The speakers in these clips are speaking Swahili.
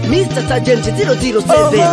Mr. Sergeant 007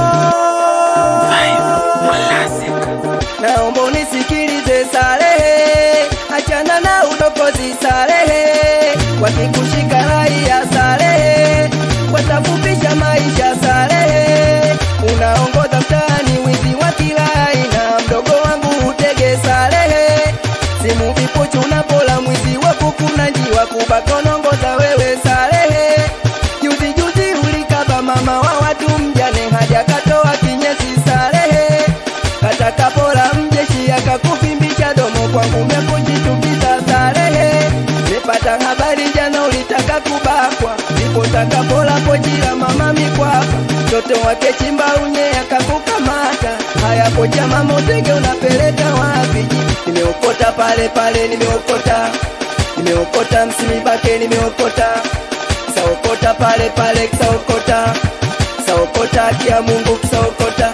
naomba unisikilize Salehe, achana na udokozi Salehe, wakikushika raia Salehe, watafupisha maisha Salehe, unaongoza mtaani wizi wa kila aina, mdogo wangu utege Salehe, simu vipochu unapola mwizi wa kuku na njiwa kubakonongoza wewe Salehe, juzi juzi ulikaba mama wa watu mjane haja katoa kinyesi Salehe katakapola mjeshi akakuvimbisha domo kwangu mekujitukiza Salehe nipata habari jana ulitaka kubakwa ndipo takapola pojila mama mikwapa mtoto wake chimba unye akakukamata haya poja mama utege unapeleka wapi nimeokota pale pale nimeokota nimeokota msimibake nimeokota saokota pale pale kisaokota saokota kia Mungu kisaokota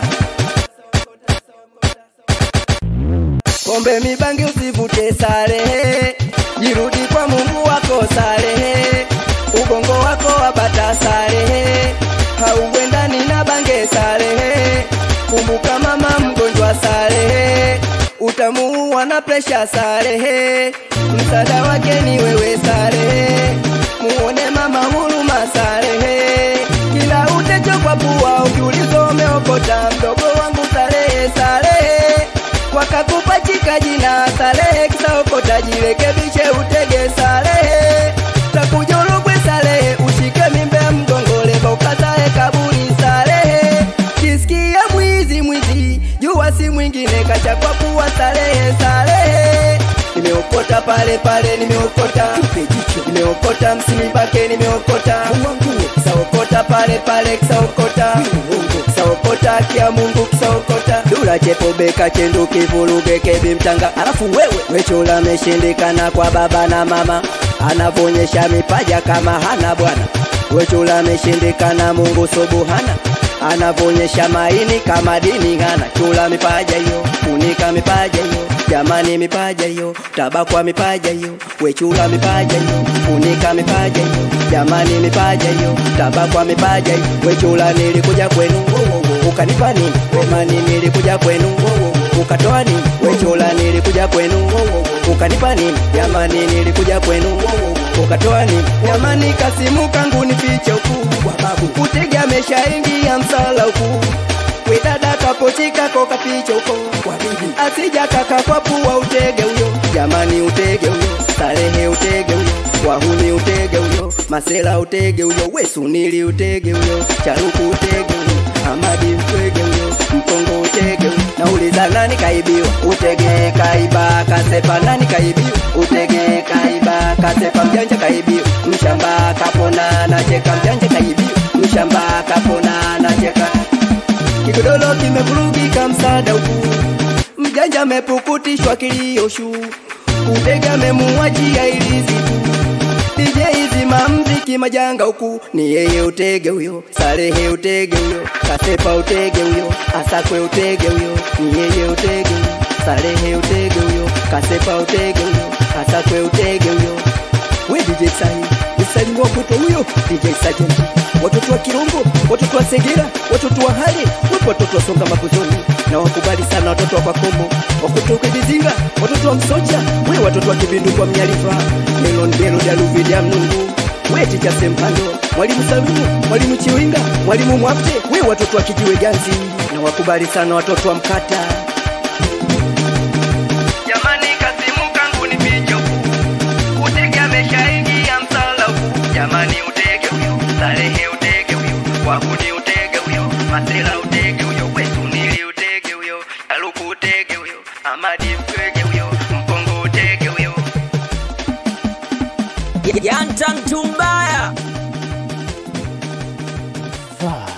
pombe mibangi usivute Salehe, jirudi kwa Mungu wako Salehe, ubongo wako wabata Salehe, hauendani na bange Salehe, kumbuka mama mgonjwa Salehe, utamuua na presha Salehe, msaada wake ni wewe Salehe, muone mama huruma Salehe, kila utecho kwa pua ukiulizwa umeokota mdogo wangu Salehe Salehe wakakupa chika jina Salehe kisaokota jirekebishe utege Salehe takujurugwe Salehe ushike mimbe mgongole ukatae kaburi Salehe kisikia mwizi mwizi jua si mwingine kacha kwa kuwa Salehe Salehe nimeokota pale pale nimeokota nimeokota msinibake nimeokota kisaokota pale pale kisaokota kisaokota kia Mungu kisaokota dula chepobeka chendu kivuruge kebi mtanga alafu wewe wechola ameshindikana kwa baba na mama anavonyesha mipaja kama hana bwana wechola ameshindikana Mungu subuhana anavonyesha maini kama dini hana chula mipaja hiyo funika mipaja hiyo jamani mipaja hiyo tabakwa mipaja hiyo wechula mipaja hiyo funika mipaja hiyo jamani mipaja hiyo tabakwa mipaja hiyo wechula nilikuja kwenu wo, wo, wo, ukanipa nini wemani nilikuja kwenu wo, wo, wo, ukatoa nini wechula nilikuja kwenu wo, wo, wo, ukanipa nini jamani nilikuja kwenu wo, wo, wo, ukatoa nini jamani kasimu kangu ni fiche ukubwa babu utega ameshaingia msala huku wedada kapotika ko kaficha uko kwa bibi asija kaka kwa pua utege huyo jamani utege huyo Salehe utege huyo wahuni utege huyo masela utege huyo wesunili utege huyo charuku utege huyo amadi utege huyo mkongo utege huyo nauliza nani kaibiwa utege kaiba kasepa nani kaibiwa utege kaiba kasepa mjanja kaibiwa mshamba kapona nacheka mjanja kaibiwa mshamba kapona nacheka kigodoro kimevurugika msada huku mjanja amepukutishwa kilio shu utega memuachia ilizi DJ zima mziki majanga huku ni yeye utege huyo Salehe utege huyo Kasepa utege huyo Asakwe utege huyo ni yeye utege huyo Salehe utege huyo Kasepa utege huyo Asakwe utege huyo we DJ Sahi usalimu wa kwetu huyo DJ Sergeant watoto wa Kirungu watoto wa Segera watoto wa Hali wapo watoto wa Songa Maguzoni na wakubali sana watoto wa Kwakombo wakutoka Bizinga watoto wa Msocha we watoto wa Kibindu kwa Mnyalifa Melon Belo Daluvidia Mnungu we Ticha Sempando mwalimu Salumu mwalimu Chiwinga mwalimu Mwapte we watoto wa Kijiwe Ganzi na wakubali sana watoto wa Mkata Jamani kasimu kangu ni picho utege ameshaingia msala huu jamani utege huyo Salehe utege huyo wahuni utege huyo masela utege huyo wesunili utege huyo aluku utege huyo amadi utege huyo mkongo utege huyo Yanta mtu mbaya Vibe.